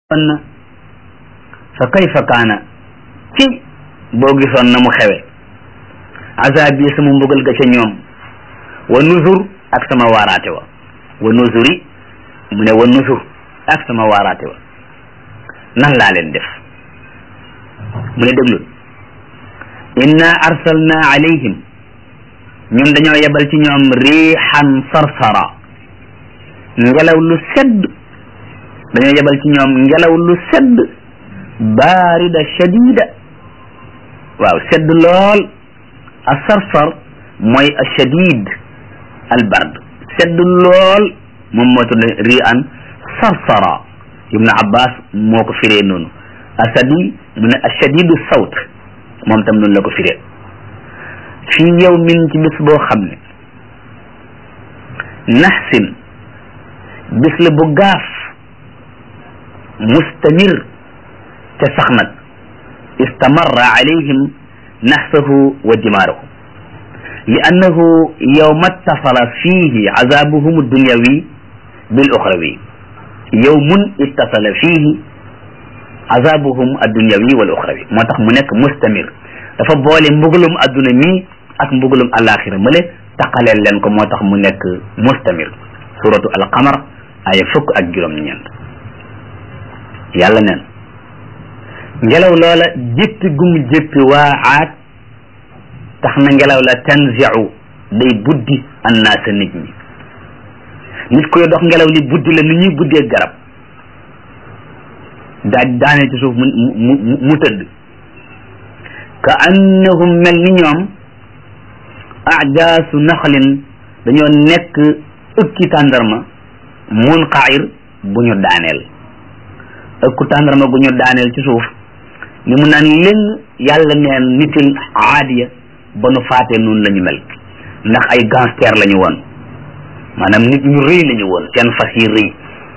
na fa kayfa kaana ci boo gisoon na mu xewe azab yi sama mbugal ga ca ñoom wa nuzur ak sama waaraate wa wa nuzuri mu ne wa nuzur ak sama waaraate wa nan laa leen def mu ne déglul inna arsalna alayhim ñun dañoo yebal ci ñoom riixan sarsara ngelaw lu sedd dañoo yebal ci ñoom ngelaw lu sedd baarida shadida waaw sedd lool a sarsar mooy a shadid al bard sedd lool moom moo tudd ri an sarsara ibnu abbas moo ko firee noonu asadi mu ne a shadidu sawt moom tam noonu la ko firee fii yow min ci bis boo xam ne naxsin bis la bu gaaf mustamir te sax nag istamarra alayhim naxsahu wa dimaaruhu li annahu yowma ittasala fihi azabuhum addunyawi bil uxrawi yowmun ittasala fihi azabuhum addunyawi wal uxrawi moo tax mu nekk mustamir dafa boole mbugalum adduna mi ak mbugalum alaxira male taqaleel leen ko moo tax mu nekk mustamir suratu alqamar aya fukk ak juróom-ñeent yàlla neen ngelaw loola jéppi gum jéppi waa aat tax na ngelaw la tanziu day buddi annaasa nit ñi nit koy dox ngelaw li buddi la ni ñuy buddee garab daaj daane ci suuf mu mu mu tëdd ka annahum mel ni ñoom ajaasu naxlin dañoo nekk ëkki tàndarma munqair bu ñu daaneel ëkku tàndarma gu ñu daaneel ci suuf li mu naan leen yàlla neen nitil aadiya ba nu faatee noonu la ñu mel ndax ay gangster la ñu woon maanaam nit ñu rëy la ñu woon seen fas yi rëy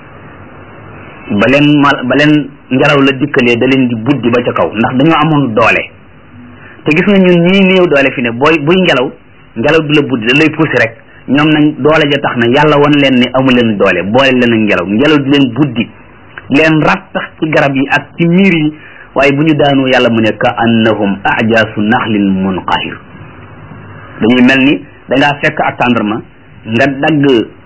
ba leen mal ba leen ngelaw la dikkalee da leen di buddi ba ca kaw ndax dañoo amoon doole te gis nga ñun ñii néew doole fi ne booy buy ngelaw ngelaw du la buddi da lay puusi rek ñoom nag doole ja tax na yàlla wan leen ne amu leen doole boole leen ak ngelaw ngelaw di leen buddi leen rattax ci garab yi ak ci miir yi waaye bu ñu daanoo yàlla mu ne ka annahum ajaasu naxlin munqahir dañuy mel ni dangaa fekk ak tàndarma nga dagg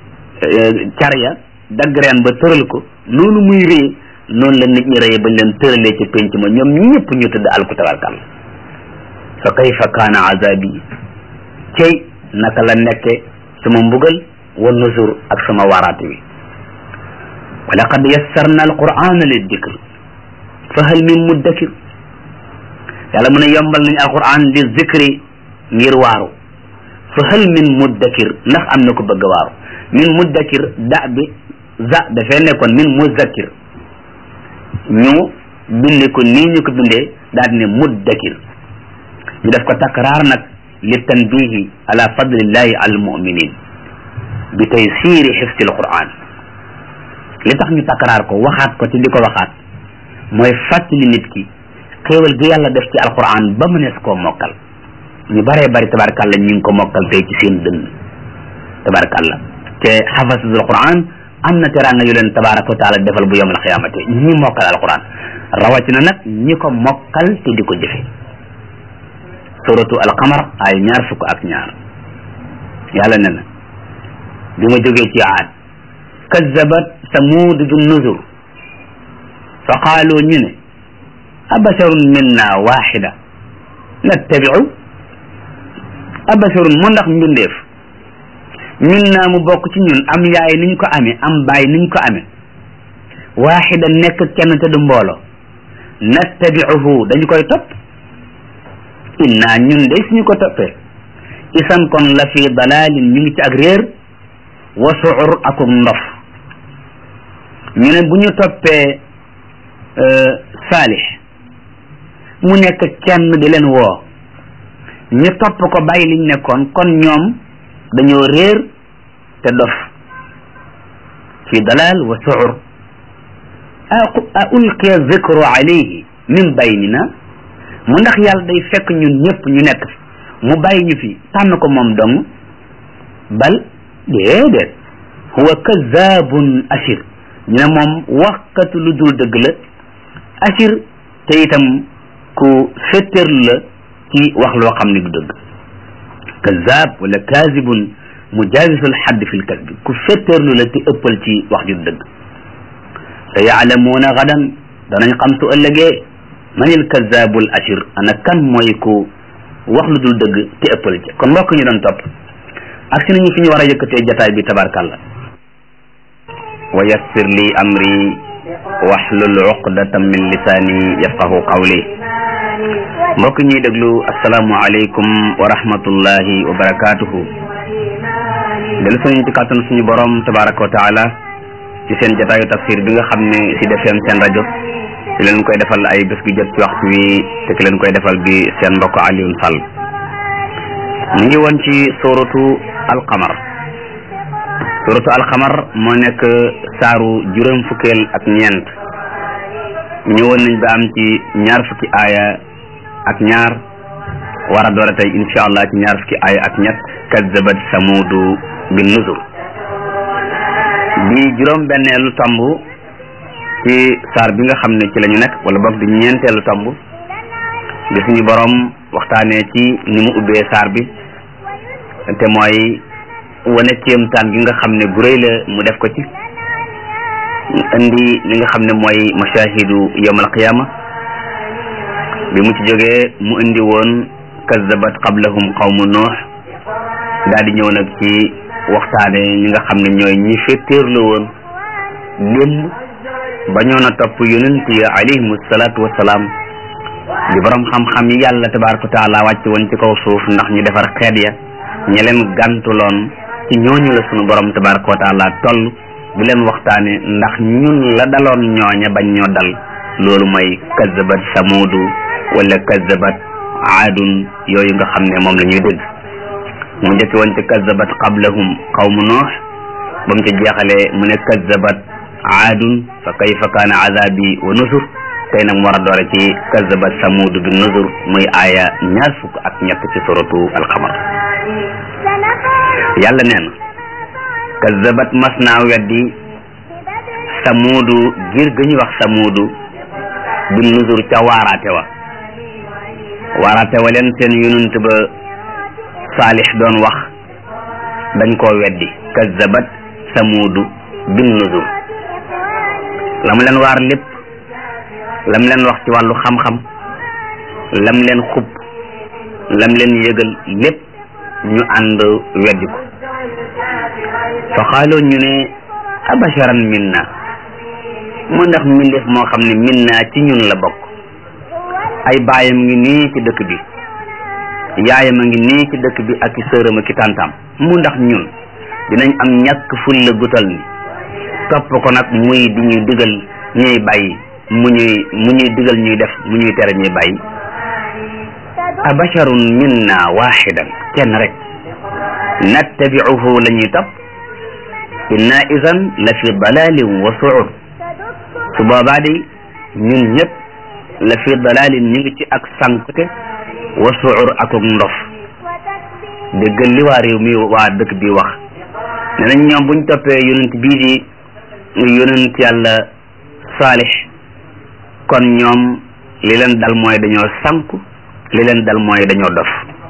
carya dagg reen ba tëral ko noonu muy rëy noonu la nit ñi rëye bañ leen tëralee ci penc ma ñoom ñëpp ñu tëdd alku tabarkal fa kayfa kaana azabi cey naka la nekke sama mbugal wa nusur ak sama waraate wi wa laqad yassarna alqur'ana liddikr fa hal min muddakir yàlla mu ne yombal nañu alquran li zikri ngir waaru fa hal min muddakir ndax am na ko bëgg a waaru min muddakir da bi za dafee nekkoon min muzakkir ñu binde ko nii ñu ko bindee daal di ne muddakir ñu def ko takraar nag li tanbihi ala fadlillahi al muminin bi taysiri xifsi alquran li tax ñu takraar ko waxaat ko ci di ko waxaat mooy fàttali nit ki xéewal gi yàlla def ci alquran ba mu nees koo mokkal ñu baree bari tabarakàllah ñu ngi ko mokkal tey ci seen dënn tabarakàllah te xafasul alquran am na teraanga yu leen tabaraka wa taala defal bu yawmal xiyaamate ñi mokkal alquran rawatina nag ñi ko mokkal te di ko jëfe suratu alqamar ay ñaar fukk ak ñaar yàlla ne na bi ma jógee ci aad kazzabat samud bi nuzur fa qaalu ñu ne abasharun minna waxida nattabiu abasharun mu ndax mbindeef minna mu bokk ci ñun am yaay niñ ko amee am baay niñ ko amee waxida nekk kenn te du mbooloo nattabiuhu dañu koy topp inna ñun de suñu ko toppee isan kon la fi dalalin ñu ngi ci ak réer wa suur akum ndof ñu ne bu ñu toppee saalix mu nekk kenn di leen woo ñu topp ko bàyyi liñ nekkoon kon ñoom dañoo réer te dof fi dalal wa suur a ulqiya zikru alayhi min baynina mu ndax yàlla day fekk ñun ñëpp ñu nekk fi mu bàyyi ñu fi tànn ko moom dong bal déedéet huwa kazabun ashir ñu ne moom waxkatu lu dul dëgg la asir te itam ku fetteerlu la ci wax loo xam ne du dëgg kazab wala kaazibun mujaawisul xadd fi lkasbi ku fetteerlu la te ëppal ci wax ju du dëgg sa yaalamuuna gadan danañ xam su ëllëgee manil kazabul ashir ana kan mooy ku wax lu dul dëgg te ëppal ci kon mbokk ñu doon topp ak si nañu fi ñu war a yëkkatee jataay bi tabarkàlla wa yassir li amri waxlul uqdatan min lisaani yafqahu qawli mbokk ñuy déglu asalaamu aleykum wa rahmatullahi wa barakatuhu dellu suñu ci kàttan suñu borom tabaraka wa taala ci seen jataayu tafsir bi nga xam ne si defeem seen rajo ci leen koy defal ay bés gu jot ci waxtu wi te ki leen koy defal bi seen mbokk Alioune Sall mu ngi woon ci suratu alqamar suratu alqamar moo nekk saaru juróom fukkeel ak ñeent ñëwoon nañ ba am ci ñaar fukki aaya ak ñaar war a doore tey insha allah ci ñaar fukki aaya ak ñett kazzabat samudu bin nuzur di juróom benneelu tomb ci saar bi nga xam ne ci la ñu nekk wala boog di ñeenteelu tomb di suñu borom waxtaanee ci ni mu ubbee saar bi te mooy wane kéemtaan gi nga xam ne gu rëy la mu def ko ci indi li nga xam ne mooy mashahidu yawmal qiyama bi mu ci jógee mu indi woon kazzabat qablahum qawmu nuux daal di ñëw nag ci waxtaane ñi nga xam ne ñooy ñi fetteerlu woon démb ba ñoo na topp yonent yi alayhimu salaatu wasalaam di borom xam-xam yi yàlla tabaraka wa taala wàcc woon ci kaw suuf ndax ñu defar xeet ya ña leen gàntuloon ci ñooñu la sunu borom tabaraka wa taala toll di leen waxtaane ndax ñun la daloon ñooña bañ ñoo dal loolu mooy kazabat samudu wala kazabat aadun yooyu nga xam ne moom la ñuy dégg mu njëkk woon ci kazabat qablahum qawmu noox ba mu ca jeexalee mu ne kazabat aadun fa kayfa kaana azabi wa nusur tey nag mu war a doore ci kazabat samudu bi nusur muy aaya ñaar fukk ak ñett ci suratu alxamar yàlla nee na kazabat mas naa weddi samudu ngir ga ñu wax samudu bi nusur ca waaraate wa waaraate wa leen seen yonent ba saalix doon wax dañ koo weddi kazabat samudu bin nuzur la mu leen waar lépp lam leen wax ci wàllu xam-xam lam leen xub lam leen yëgal lépp ñu ànd weddi ko fa xaaloo ñu ne abasharan minna mu ndax mbindeef moo xam ne minna ci ñun la bokk ay baayam ngi nii ci dëkk bi yaayam a ngi nii ci dëkk bi ak i sëram ak i tàntaam mu ndax ñun dinañ am ñàkk ful la gutal ni topp ko nag muy di ñuy digal ñuy bàyyi mu ñuy mu ñuy digal ñuy def mu ñuy tere ñuy bàyyi abasharun minna waxidan kenn rek nattabiuhu la ñuy topp inna idan la fi dalalin wa suur su boobaa de ñun ñëpp la fi dalalin ñu ngi ci ak sankte wa suur akuk ndof déggal li waa réew mi waa dëkk bi wax ne nañ ñoom buñ toppee yonent bii di yonent yàlla saalix kon ñoom li leen dal mooy dañoo sanku li leen dal mooy dañoo dof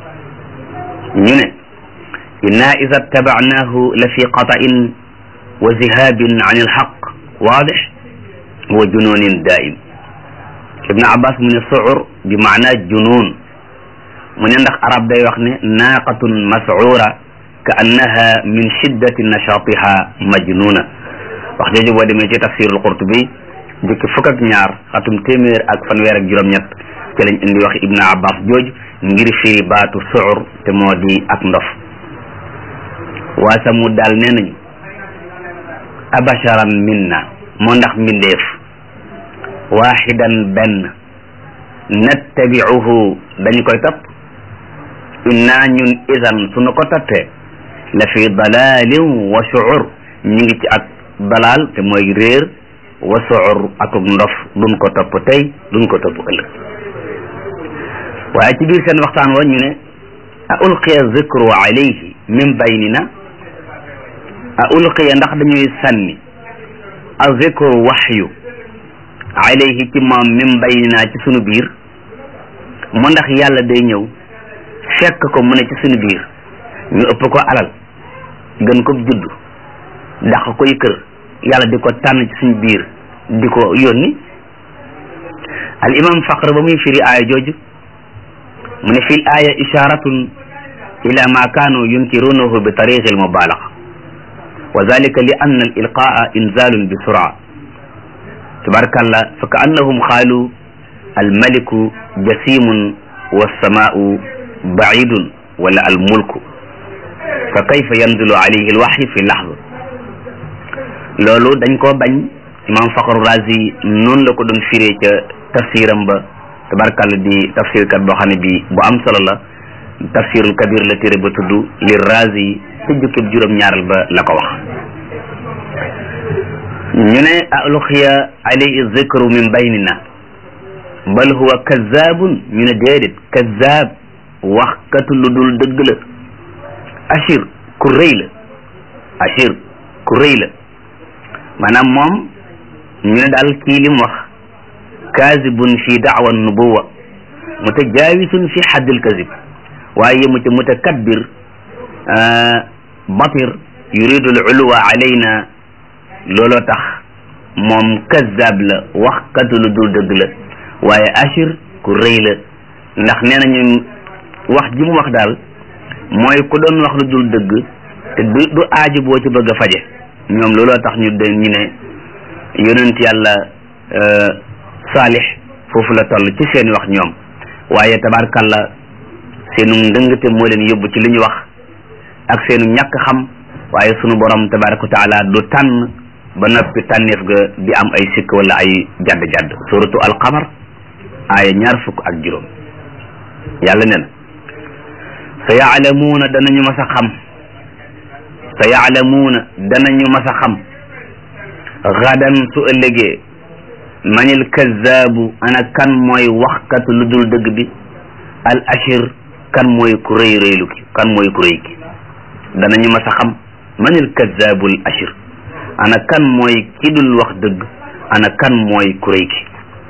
ñu ne inna ida tabacnaahu la fi qata'in wa zihabin an ilxaq waadix wa jununin daim ibnu abbas mu ne suur bi maana junun mu ne ndax arab day wax ne naaqatun mascuura ka annaha min shiddati nashaatiha majnuna wax jooju boo demee ci tafsirul qurtubi jukki fukk ak ñaar xatum téeméer ak fanweer ak juróom-ñett ci lañ indi wax ibnu abbas jooju ngir firi baatu suur te moo di ak ndof waa samud daal nee nañu abasharan minna moo ndax mbindeef waaxidan benn nattabiuhu dañu koy topp inna ñun idan suñu ko toppee la fi dalalin wa shuur ñu ngi ci ak dalal te mooy réer wa shuur akuk ndof duñ ko topp tey duñ ko topp ëllëg waaye ci biir seen waxtaan wa ñu ne a ulqiya zikru alayhi min baynina a ulqiya ndax dañuy sànni aziko waxyu alayhi ci moom min baynina ci sunu biir mu ndax yàlla day ñëw fekk ko mu ne ci sunu biir ñu ëpp ko alal gën ko judd dàq koy kër yàlla di ko tànn ci suñu biir di ko yónni al imam faqr ba muy firi aaya jooju mu ne fil aaya isharatun ila ma kaanu yunkirunahu bi tariqi al mubalaga wa dalika li anna al ilqaa inzalun bi sura tabarakallah fa ka annahum qaalu al maliku jasimun والسماء بعيد ولا الملك فكيف ينزل عليه الوحي في اللحظة loolu dañ koo bañ imam Fakhru Razi noonu la ko doon firee ca tafsiram ba tabarkàlla di tafsir kat boo xam ne bi bu am solo la tafsirul kabir la téere ba tudd li Razi te jukkib juróom-ñaaral ba la ko wax ñu ne alxiya alayhi zikru min baynina bal huwa kazaabun ñu ne déedéet kazaab waxkatu lu dul dëgg la ashir ku rëy la ashir ku rëy la maanaam moom ñu ne daal kii li mu wax kaazibun fi daawa nubuwa mutajaawisun fi haddil kazib waaye yemu ca mutakabbir batir yuridu al uluwa alayna looloo tax moom kazaab la waxkatu lu dul dëgg la waaye ashir ku rëy la ndax nee nañu wax ji mu wax daal mooy ku doon wax lu dul dëgg te du du aaji boo ci bëgg a faje ñoom looloo tax ñu de ñu ne yonent yàlla saalix foofu la toll ci seeni wax ñoom waaye tabarkalla seenu ndëngte moo leen yóbbu ci li ñu wax ak seenu ñàkk xam waaye sunu borom tabaraka wa taala du tànn ba noppi tànneef ga di am ay sikk wala ay jadd-jadd suratu alqamar aaya ñaar fukk ak juróom yàlla ne na sa yaalamuuna danañu mas a xam sa yaalamuuna danañu mas a xam gadan su ëllëgee manil kazaabu ana kan mooy waxkatu lu dul dëgg bi al ashir kan mooy ku rëy rëylu ki kan mooy ku rëy ki danañu mas a xam manil kazaabu al ashir ana kan mooy ki dul wax dëgg ana kan mooy ku rëy ki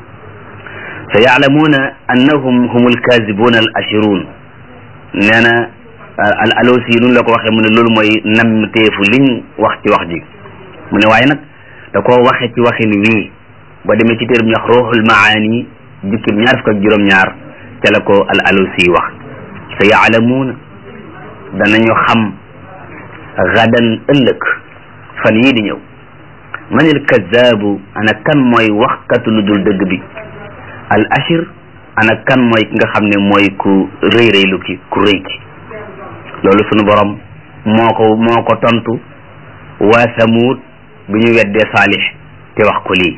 sa yaalamuuna annahum humul kazibuuna al ashiruun nee na al alosi nun la ko waxee mu ne loolu mooy nam teefu liñ wax ci wax ji mu ne waaye nag da koo waxe ci waxin wii ba demee ci téer bi ñu wax ruuxul maani jukkib ñaar fukk ak juróom-ñaar ca la ko al alosi wax sa yaalamuuna danañu xam gadan ëllëg fan yii di ñëw manil kazaabu ana kan mooy waxkatu lu dul dëgg bi al ashir ana kan mooy ki nga xam ne mooy ku rëy rëylu ki ku rëy ki loolu sunu borom moo ko moo ko tontu waa samuud bi ñu weddee saalix te wax ko lii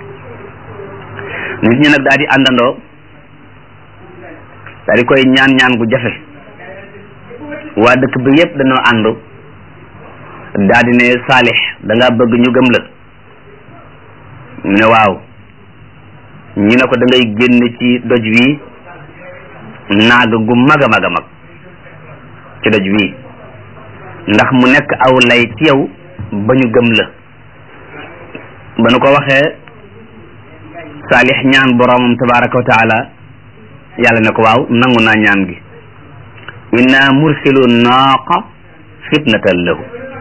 nit ñi nag daal di àndandoo daal di koy ñaan ñaan gu jafe waa dëkk bi yépp dañoo àndu daal di ne saalix da nga bëgg ñu gëm la ne waaw ñu ne ko da ngay génn ci doj wi naag gu mag a mag a mag ci doj wi ndax mu nekk aw lay ci yow ba ñu gëm la ba nu ko waxee saalix ñaan boroomam tabaraka wa taala yàlla ne ko waaw nangu naa ñaan gi inna mursilu naaqa fitnatan lahu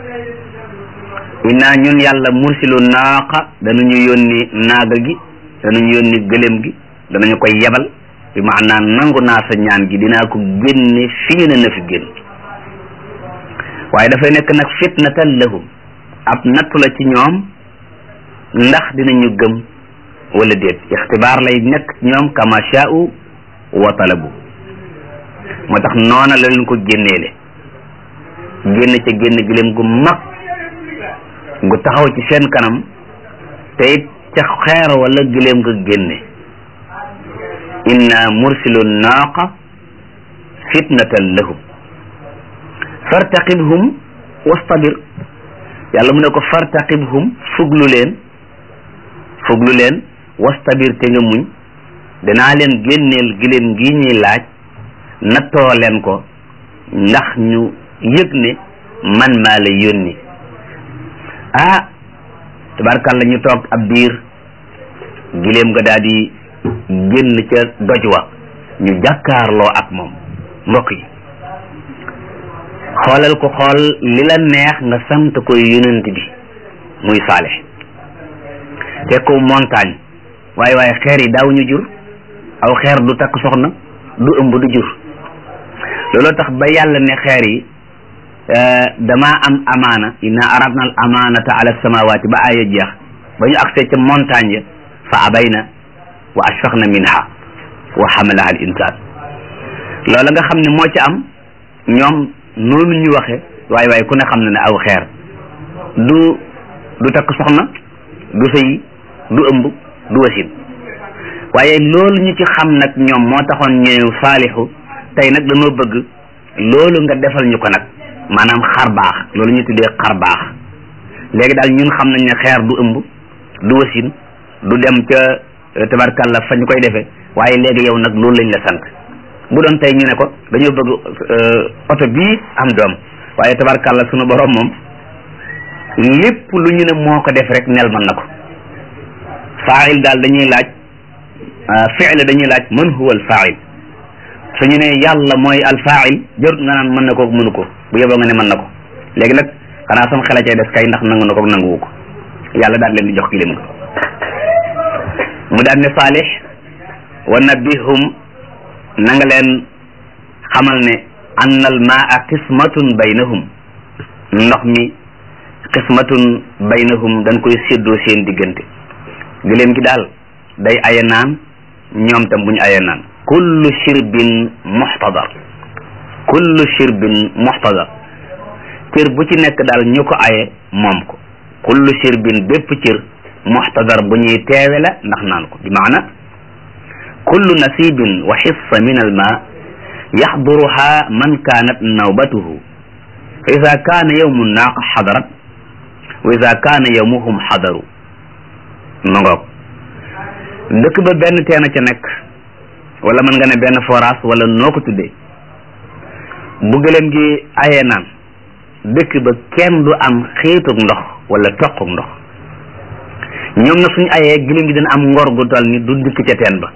inna ñun yàlla mursilu naaqa danañu yónni naaga gi danañu yónni gëléem gi danañu koy yebal bi maanaam nangu naa sa ñaan gi dinaa ko génne fii na na fi génn waaye dafay nekk nag fitnatan lahum ab nattu la ci ñoom ndax dinañu gëm wala déet ixtibaar lay nekk ñoom kama shaa'u wa talabu moo tax noona la leen ko génneele génn ca génn gëléem gu mag gu taxaw ci seen kanam te it ca xeer wala gëléem nga génne inna mursilu naaqa fitnatan lahum fartaqibhum wastabir yàlla mu ne ko fartaqibhum fuglu leen fuglu leen wastabir te nga muñ danaa leen génneel giléem gi ñuy laaj nattoo leen ko ndax ñu yëg ne man maa la yónni ah tabarkàlla ñu toog ab diir giléem nga daal di génn ca doj wa ñu jàkkaarloo ak moom mbokk yi xoolal ko xool li la neex nga sant koy yonent bi muy saalix te ko montagne waaye waaye xeer yi daaw ñu jur aw xeer du takk soxna du ëmb du jur looloo tax ba yàlla ne xeer yi dama am amaana inna aradna al amanata ala samawati ba aaya jeex ba ñu agsee ca montagne ya fa abayna wa ashfaqna minha wa xamalaha al insan loola nga xam ne moo ci am ñoom noonu ñu waxe waaye waaye ku ne xam na ne aw xeer du du takk soxna du sëy du ëmb du wasin waaye loolu ñu ci xam nag ñoom moo taxoon ñëw saalixu tey nag dañoo bëgg loolu nga defal ñu ko nag maanaam xar baax loolu ñu tuddee xar baax léegi daal ñun xam nañ ne xeer du ëmb du wasin du dem ca tabarkalla fa ñu koy defee waaye léegi yow nag loolu lañ la sant bu doon tey ñu ne ko dañoo bëgg oto bii am doom waaye tabarkalla sunu borom moom lépp lu ñu ne moo ko def rek nel mën na ko faa'il daal dañuy laaj fi'l dañuy laaj man huwa al faa'il su ñu ne yàlla mooy al faa'il jarut nga naan mën na ko mënu ko bu yeboo nga ne mën na ko léegi nag xanaa sama xel a cay des kay ndax nangu na ko nanguwu ko yàlla daal leen di jox kilim nga mu daal ne saalix wa nabbihum na nga leen xamal ne anna al maa qismatun baynahum ndox mi qismatun baynahum dañ koy séddoo seen diggante gëléem gi daal day aya naan ñoom tam bu ñu aya naan kullu shirbin muxtadar kullu shirbin muxtadar cër bu ci nekk daal ñu ko aye moom ko kullu shirbin bépp cër muxtadar bu ñuy teewe la ndax naan ko bi maana kullu nasibin wa xissa min al ma yaxduruha man kaanat nawbatuhu fa ida kaana yawmu naaqa xadarat wa ida kaana yawmuhum xadaru ma ngoog dëkk ba benn teen a ca nekk wala mën nga ne benn forage wala noo ko tuddee bu gëléem gi ayee naan dëkk ba kenn du am xiitug ndox wala toqug ndox ñoom na suñu ayee gëléem gi dina am ngor gu toll ni du dikk ca teen ba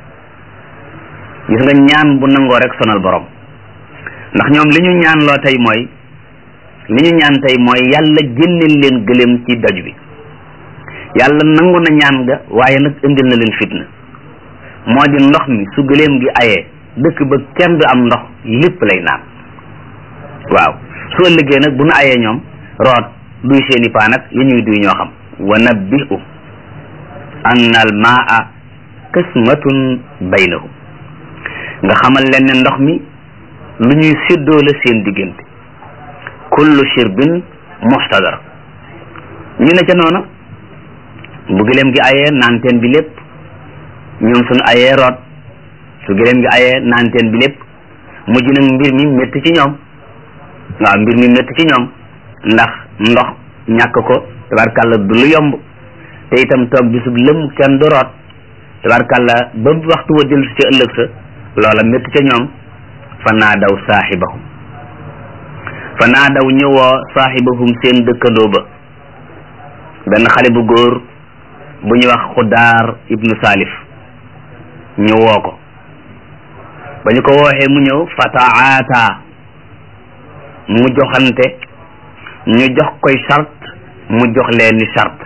gis nga ñaan bu nangoo rek sonal borom ndax ñoom li ñu ñaan loo tey mooy li ñu ñaan tey mooy yàlla génneel leen gëléem ci doj bi yàlla nangu na ñaan ga waaye nag indil na leen fitna moo di ndox mi su gëléem gi ayee dëkk ba kenn du am ndox lépp lay naan waaw su ëllëgee nag bu nu ayee ñoom root duy seeni paan ak yi ñuy duy ñoo xam wa nabbihu anna al maa qismatun baynahum nga xamal leen ne ndox mi lu ñuy séddoo la seen diggante kullu shirbin muxtadar ñu ne ca noona bu gëléem gi ayee naan teen bi lépp ñoom suñu ayee root su gëléem gi ayee naan teen bi lépp mujj nag mbir mi métti ci ñoom waaw mbir mi métti ci ñoom ndax ndox ñàkk ko tabarkàlla du lu yomb te itam toog bisub lëm kenn du root tabarkàlla ba waxtu wa dellu si ca ëllëg sa loola métti ca ñoom fa naa daw saaxibahum fa naa daw ñëwoo saaxibahum seen dëkkandoo ba benn xale bu góor bu ñuy wax xudaar ibnu salif ñu woo ko ba ñu ko wooxee mu ñëw fataata mu joxante ñu jox koy chart mu jox leen ni chart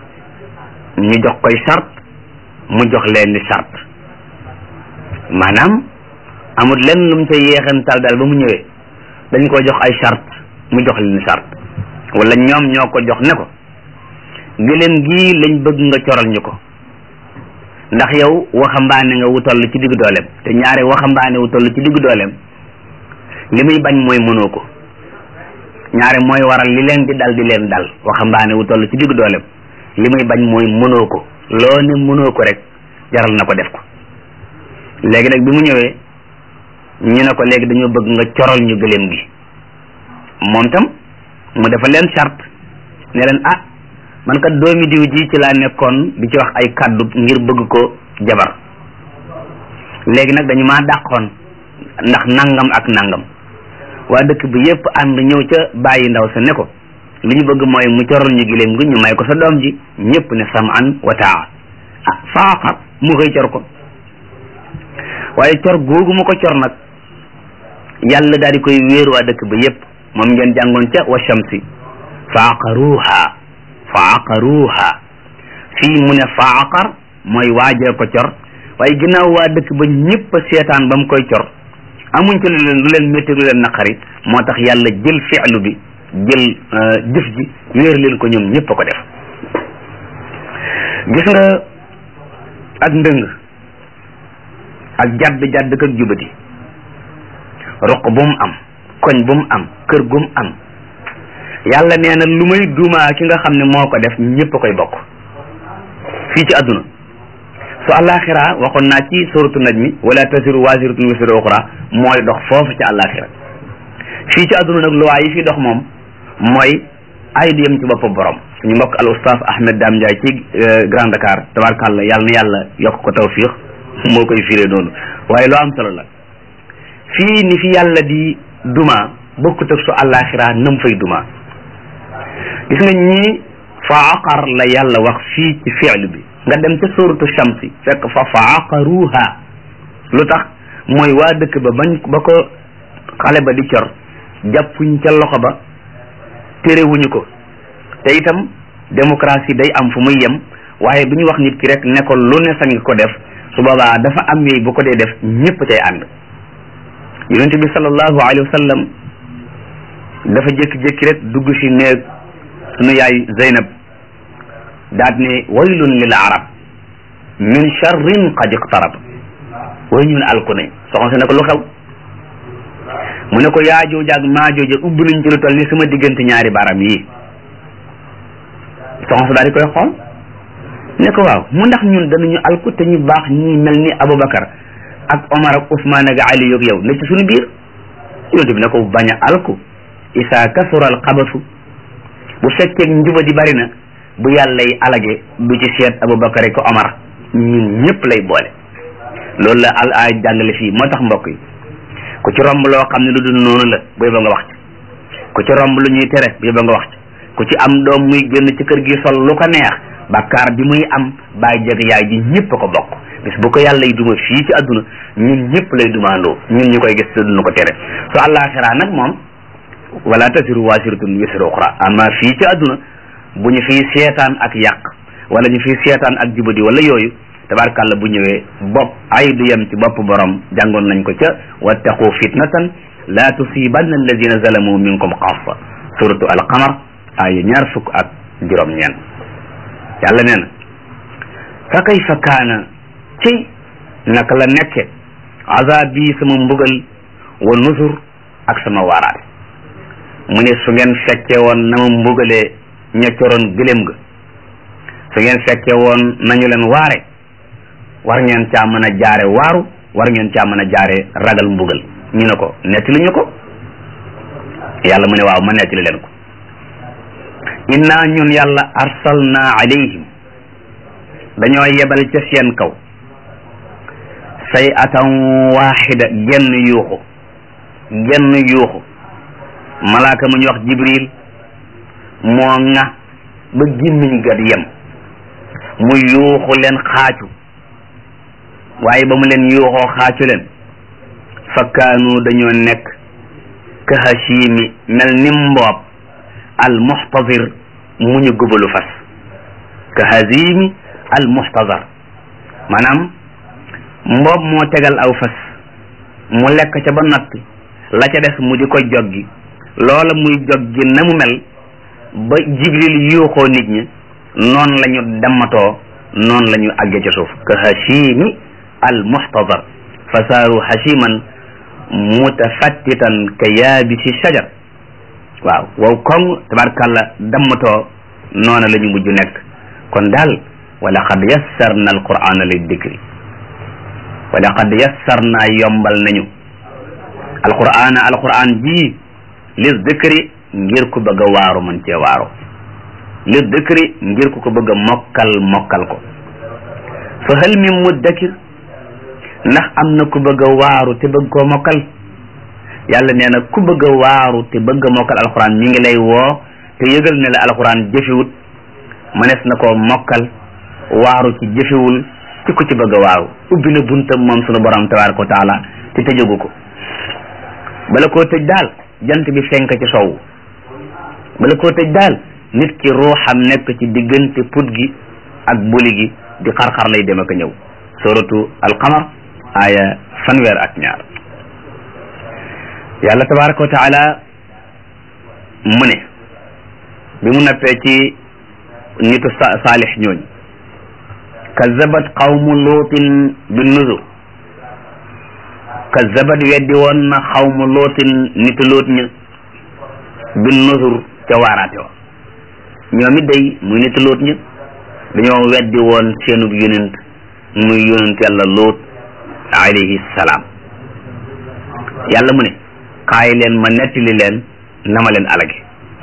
ñu jox koy chart mu jox leen ni chart maanaam amul lenn lu mu ca yeexantal daal ba mu ñëwee dañ ko jox ay chart mu jox leen ni chart wala ñoom ñoo ko jox ne ko gëléem gii lañ bëgg nga coral ñu ko ndax yow waxambaane nga wu toll ci diggu dooleem te ñaare waxambaane wu toll ci diggu dooleem li muy bañ mooy mënoo ko ñaare mooy waral li leen di dal di leen dal waxambaane wu toll ci diggu dooleem li muy bañ mooy mënoo ko loo ne mënoo ko rek jaral na ko def ko léegi nag bi mu ñëwee ñu ne ko léegi dañoo bëgg nga coral ñu gëléem gi moom tam mu dafa leen charte ne leen ah man kat doomi diw ji ci laa nekkoon di ci wax ay kàddu ngir bëgg ko jabar léegi nag dañu maa dàqoon ndax nangam ak nangam waa dëkk bi yépp ànd ñëw ca bàyyi ndaw sa ne ko li ñu bëgg mooy mu coral ñu giléem gi ñu may ko sa doom ji ñëpp ne saman wa taa ah faaqar mu koy cor ko waaye cor googu mu ko cor nag yàlla daal di koy wéeru waa dëkk ba yépp moom ngeen jàngoon ca wa shamsi faaqaruha faaqaruha fii mu ne faaqar mooy waajee ko cor waaye ginnaaw waa dëkk ba ñëpp a seetaan ba mu koy cor amuñ ci lu leen lu leen métti lu leen naqari moo tax yàlla jël fi'lu bi jël jëf ji wéer leen ko ñoom ñëpp a ko def gis nga ak ndëng ak jadd jadd ak jubati roq bu mu am koñ bu mu am kër gu mu am yàlla nee na lu may dumaa ki nga xam ne moo ko def ñëpp a koy bokk fii ci àdduna su àllaaxira waxoon naa ci suratu najmi wala tasiru waasiratun wisra uxra mooy dox foofu ci àllaaxira fii ci àdduna nag luwaa yi fi dox moom mooy ay du yem ci bopp borom suñu mbokk al oustaz Ahmed Dame Ndiaye ci Grand Dakar tabarkàlla yàlla na yàlla yokk ko tawfiix moo koy firee noonu waaye loo am solo la fii ni fi yàlla di duma bokkut ak su àllaaxira nam fay duma gis nga ñii fa aqar la yàlla wax fii ci fi'l bi nga dem ca suratu shamsi fekk fa fa aqaruha lu tax mooy waa dëkk ba bañ ba ko xale ba di cor jàppuñ ca loxo ba terewuñu ko te itam démocratie day am fu muy yem waaye bu ñu wax nit ki rek ne ko lu ne sañ ko def su boobaa dafa am yooyu bu ko dee def ñëpp cay ànd yonente bi sallallahu alayhi wa sallam dafa jékki-jékki rek dugg si néeg sunu yaay Zeynab daat ne waylun lil arab min charrin qad iqtarab way ñun alku ne soxna si ne ko lu xew mu ne ko yaajooja ak maajooja ubbi nañ ci lu toll ni sama diggante ñaari baram yi soxna si daal di koy xool ne ko waaw mu ndax ñun danañu alku te ñu baax ñi mel ni Aboubacar ak Omar ak Ousmane ak Ali yoog yow ne ci suñu biir yonent bi ne ko bañ a alku isa kasura al xabasu bu fekkee njuba di bari na bu yàlla yi alage du ci seet Aboubacar ak Omar ñun ñëpp lay boole loolu la al ay jàngale fii moo tax mbokk yi ku ci romb loo xam ne lu dul noonu la bu yóbba nga wax ci ku ci romb lu ñuy tere bu yóbba nga wax ci ku ci am doom muy génn ci kër gi sol lu ko neex bakkaar bi muy am bàyyi jeg yaay ji ñëpp a ko bokk bis bu ko yàlla yi duma fii ci àdduna ñun ñëpp lay dumaandoo ñun ñu koy gis te duñu ko tere su àllaaxira nag moom wala tasiru waasiratun wisra uxra amma fii ci àdduna bu ñu fiy seetaan ak yàq wala ñu fiy seetaan ak jubadi wala yooyu tabarkàlla bu ñëwee bopp ay du yem ci bopp borom jàngoon nañ ko ca wattaqu fitnatan la tusibanna alladina zalamu minkum xaasa suratu alqamar ay ñaar fukk ak juróom ñeen yàlla nee na fa kayfa kaana ci naka la nekke azab bi sama mbugal wa nusur ak sama waaraate mu ne su ngeen fekke woon na ma mbugalee ña coroon gëléem ga su ngeen fekke woon nañu leen waare war ngeen caa mën a jaare waaru war ngeen caa mën a jaare ragal mbugal ñu ne ko nettali ñu ko yàlla mu ne waaw ma nettali leen ko inna ñun yàlla arsalna alayhim dañoo yebal ca seen kaw say atan waxida genn yuuxu genn yuuxu malaaka mu ñu wax jibril moo ŋa ba gémmiñ gat yem mu yuuxu leen xaacu waaye ba mu leen yuuxoo xaacu leen fakkaanu dañoo nekk ka hashimi mel ni mboob al muxtazir mu ñu gubalu fas ka hazimi al muxtazar maanaam mboob moo tegal aw fas mu lekk ca ba noppi la ca des mu di ko joggi loola muy joggi na mu mel ba jibril yuuxoo nit ñi noonu la ñu dammatoo noonu la ñu àgge ca suuf ka hashimi al muxtazar fa saaru hashiman mutafattitan ka yaabisi shajar waaw wow koŋ tabarkàlla dammatoo noona la ñu mujj nekk kon daal wa laqad yassarna alqur'ana lid dikri wa laqad yassarna yombal nañu alqur'ana alqur'an ji lis dikri ngir ku bëgg a waaru man cee waaru lis dikri ngir ku ko bëgg a mokkal mokkal ko fa hal min muddakir ndax am na ku bëgg a waaru te bëgg koo mokkal yàlla nee na ku bëgg a waaru te bëgg a mokkal alquran mi ngi lay woo te yëgal ne la alxuraan jëfewut mënees na koo mokkal waaru ci jëfewul ci ku ci bëgg a waaru ubbi na buntam moom sunu borom tabaraka wa taala te tëjagu ko bala koo tëj daal jant bi fenk ci sow bala koo tëj daal nit ki ruuxam nekk ci diggante put gi ak buli gi di xar-xar lay dem ak a ñëw suratu alqamar aya fanweer ak ñaar yàlla tabaraka wa taala mu ne bi mu nappee ci nitu saalix ñooñ kazabat qawmu luutin bi nuzur kazabat weddi woon na xawmu luutin nitu luut ña bi nuzur ca waaraate wa ñoom it day muy nitu luut ña dañoo weddi woon seenub yonent muy yonent yàlla luut alayhi salaam yàlla mu ne kaay leen ma nettali leen na ma leen alage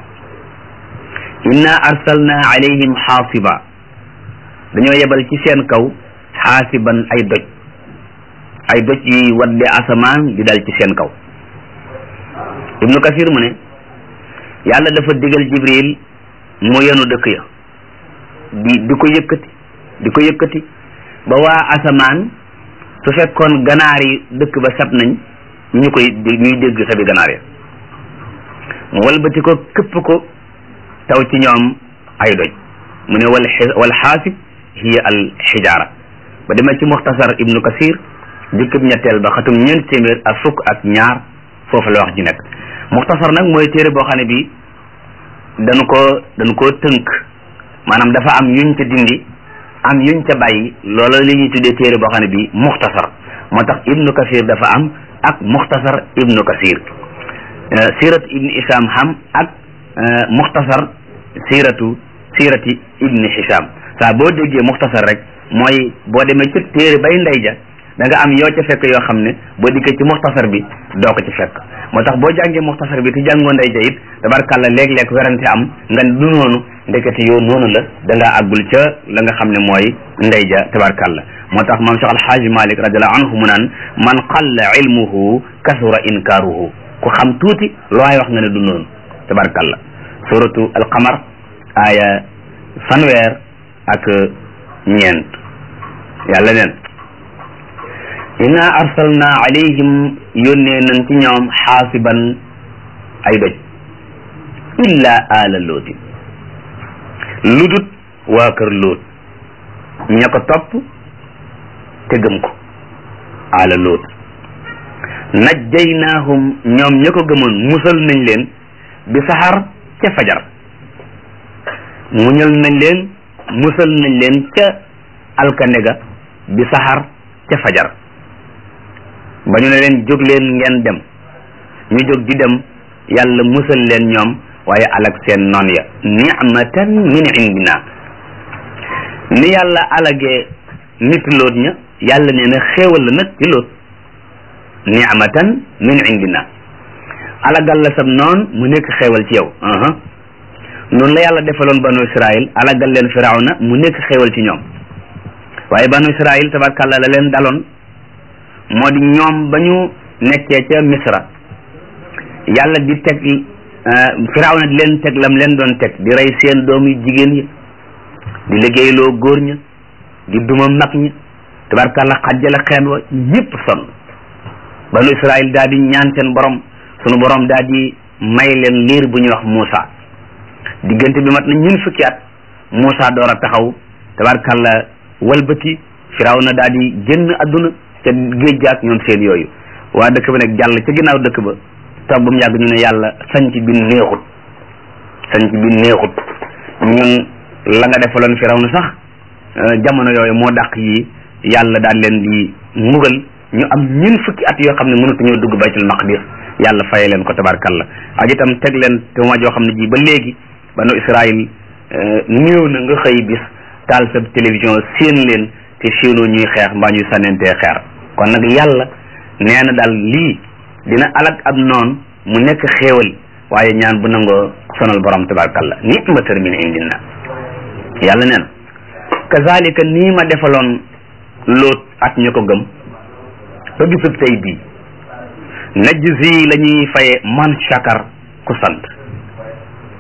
inna arsalna alayhim xaasiba dañoo yebal ci seen kaw xaasiban ay doj ay doj yuy wadde asamaan di dal ci seen kaw ibnu kasir mu ne yàlla dafa digal jibril mu yenu dëkk ya di di ko yëkkati di ko yëkkati ba waa asamaan su fekkoon ganaar yi dëkk ba sab nañ ñu koy ñuy dégg sabi ganaar ya mu walbati ko këpp ko taw ci ñoom ay doj mu ne wal wal xaasib hiya al xijaara ba demee ci muxtasar ibnu kasir jukkib ñetteel ba xatum ñeent téeméer ak fukk ak ñaar foofu la wax ji nekk muxtasar nag mooy téere boo xam ne bi dañu ko dañu koo tënk maanaam dafa am yuñ ca dindi am yuñ ca bàyyi loola li ñuy tuddee téere boo xam ne bi muxtasar moo tax ibnu kasir dafa am ak muxtasar ibnu kasir sirat ibni isam xam ak muxtasar siratu sirati ibni hisam saa boo déggee muxtasar rek mooy boo demee ci téere bay ndey ja da nga am yoo ca fekk yoo xam ne boo dikkee ci muxtasar bi doo ko ci fekk moo tax boo jàngee muxtasar bi te jàngoo ndey ja it tabarkàlla léeg-léeg werante am nga du noonu ndekete yoo noonu la da ngaa àggul ca la nga xam ne mooy ndey ja tabarkàlla moo tax maam Cheikh Alxaaji Malik radiallahu anhu mu naan man qalla ilmuhu kasura inkaaruhu ku xam tuuti looy wax nga ne du noonu tabarkàlla suratu alqamar aya fanweer ak ñeent yàlla neen inna arsalna alayhim yónnee nañ ci ñoom xaasiban ay doj illa ala lootin lu dut waa kër loot ña ko topp te gëm ko ala loot najjaynaahum ñoom ña ko gëmoon musal nañ leen bi saxar ca fajar muñal nañ leen musal nañ leen ca alkande ga bi saxar ca fajar ba ñu ne leen jóg leen ngeen dem ñu jóg di dem yàlla musal leen ñoom waaye alag seen noon ya nicmatan min indina ni yàlla alagee nit loot ña yàlla nee na xéewal la nag ci loot nicmatan min indina alagal la sab noon mu nekk xéewal ci yow noonu la yàlla defaloon banu israil alagal leen firawna mu nekk xéewal ci ñoom waaye banu israil tabarkàlla la leen daloon moo di ñoom ba ñu nekkee ca misra yàlla di teg firawna di leen teg lam leen doon teg di rey seen doom yu jigéen yi di liggéeyloo góor ña di duma mag ña tabarkàlla xajjale xeen wa ñëpp sonn banu israil daal di ñaan seen borom sunu borom daal di may leen liir bu ñuy wax Muusa diggante bi mat na ñun fukki at Muusa door a taxaw tabarkàlla walbati firawna daal di génn adduna ca géej gaak ñoom seen yooyu waa dëkk ba nag jàll ca ginnaaw dëkk ba toog ba mu yàgg ñu ne yàlla sanc bi neexut sanc bi neexut ñun la nga defaloon firawna sax jamono yooyu moo dàq yi yàlla daal leen di mbugal ñu am ñun fukki at yoo xam ne mënatuñoo dugg baytul maqdis yàlla faye leen ko tabarkalla ak itam teg leen te ma joo xam ne ji ba léegi banu israil néew na nga xëy bis taal sa télévision séen leen te séenoo ñuy xeex mbaa ñuy sànnentee xeer kon nag yàlla nee na daal lii dina alag ab noon mu nekk xéewal waaye ñaan bu nangoo sonal borom tabarkalla nicmatan min indina yàlla nee na kazalika nii ma defaloon loot ak ñu ko gëm ba bisub tey bii najzi la ñuy faye man shakar ku sant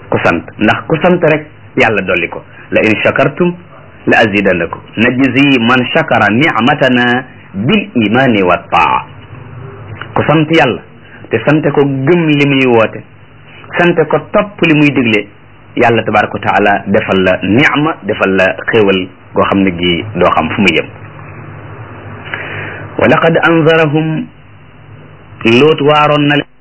ku sant ndax ku sant rek yàlla dolli ko la in shakartum la azidannakum najzi man shakara ni'matana bil imani wa taa ku sant yàlla te sante ko gëm li muy woote sante ko topp li muy digle yàlla tabaraka wa taala defal la ni'ma defal la xéewal goo xam ne gi doo xam fu muy yem wa laqad anzarahum loot waaroon na